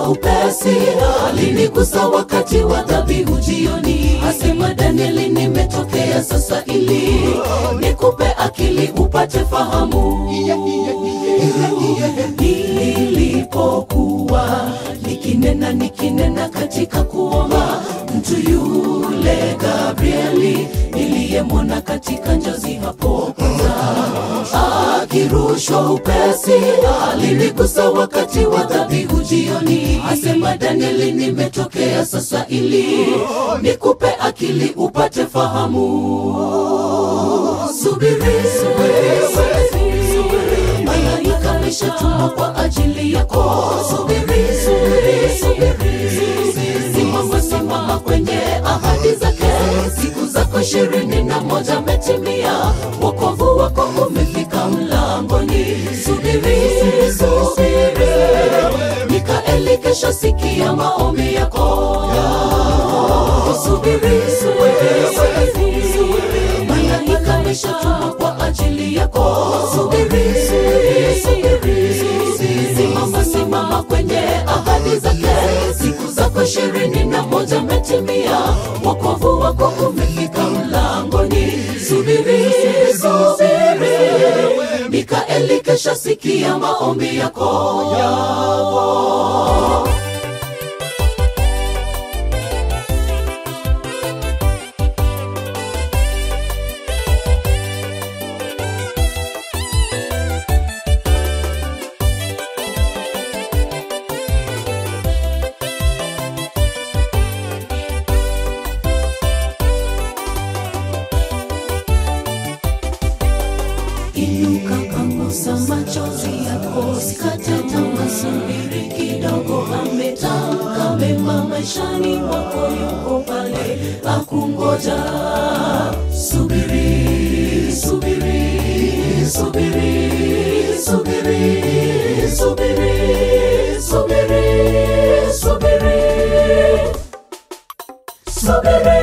upesi, alinigusa wakati wa dhabihu jioni. Asema Danieli, nimetokea sasa ili nikupe akili upate fahamu. Nilipokuwa nikinena nikinena katika kuomba, mtu yule Gabrieli niliyemwona katika njozi hapo kwanza akirushwa upesi, alinigusa wakati wa dhabihu jioni. Asema Danieli, nimetokea sasa ili nikupe akili upate fahamu. Subiri, subiri, subiri, malaika ameshatumwa kwa ajili yako. Subiri, subiri, subiri, simama, simama kwenye ahadi zake. Siku zako ishirini na moja metimia, wokovu wako umefika mlangoni. Subiri, subiri, Mikaeli kesho sikia maombi yako. Subiri, subiri, subiri, malaika ameshatumwa kwa ajili yako. Subiri, subiri, subiri, simama, simama kwenye ahadi zake. Siku zako ishirini na moja metimia, wokovu wako umefika mlangoni. Subiri, subiri, Mikaeli kesho sikia maombi yako yako. Inuka pangusa machozi yako, sikate tamaa, subiri kidogo. Ametamka mema maishani mwako, yuko pale akungoja. Subiri, subiri, subiri, subiri, subiri, subiri, subiri, subiri.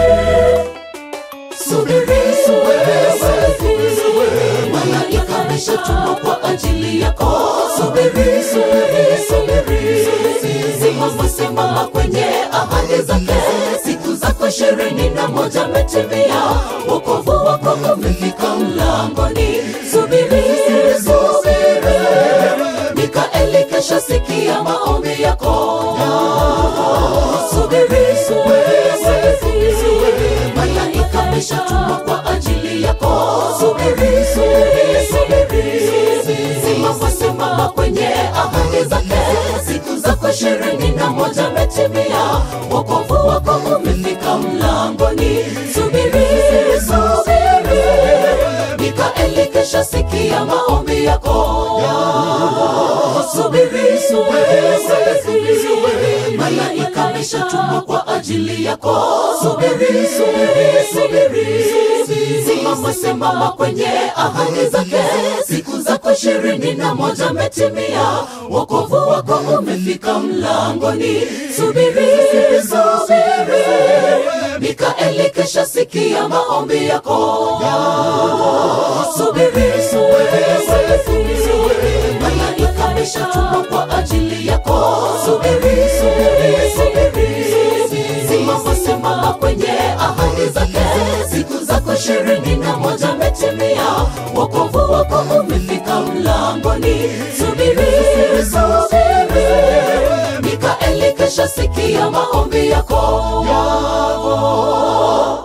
Subiri, subiri, subiri, malaika ameshatumwa kwa ajili yako. Subiri, subiri, subiri, simama, simama kwenye ahadi zake. Siku zako ishirini na moja metimia, wokovu wako umefika mlangoni. Subiri, subiri, Mikaeli kesha sikia maombi yako. Subiri, subiri, subiri, malaika ameshatumwa kwa ajili yako. Subiri, subiri, subiri, simama, simama kwenye ahadi zake. Siku zako ishirini na moja metimia, wokovu wako umefika mlangoni. Subiri, subiri, Mikaeli kesha sikia maombi yako. Subiri, subiri, subiri, malaika ameshatumwa kwa ajili yako. Subiri, subiri, subiri, simama, simama kwenye ahadi zake. Siku zako ishirini na moja metimia, wokovu wako umefika mlangoni. Subiri, subiri, Mikaeli kesha sikia maombi yako. Subiri, subiri, subiri, malaika ameshatumwa kwa ajili yako. Subiri, subiri, subiri, simama, simama kwenye ahadi zake. Siku zako ishirini na moja metimia, wokovu wako umefika mlangoni. Subiri, subiri, Mikaeli kesha sikia maombi yako yako.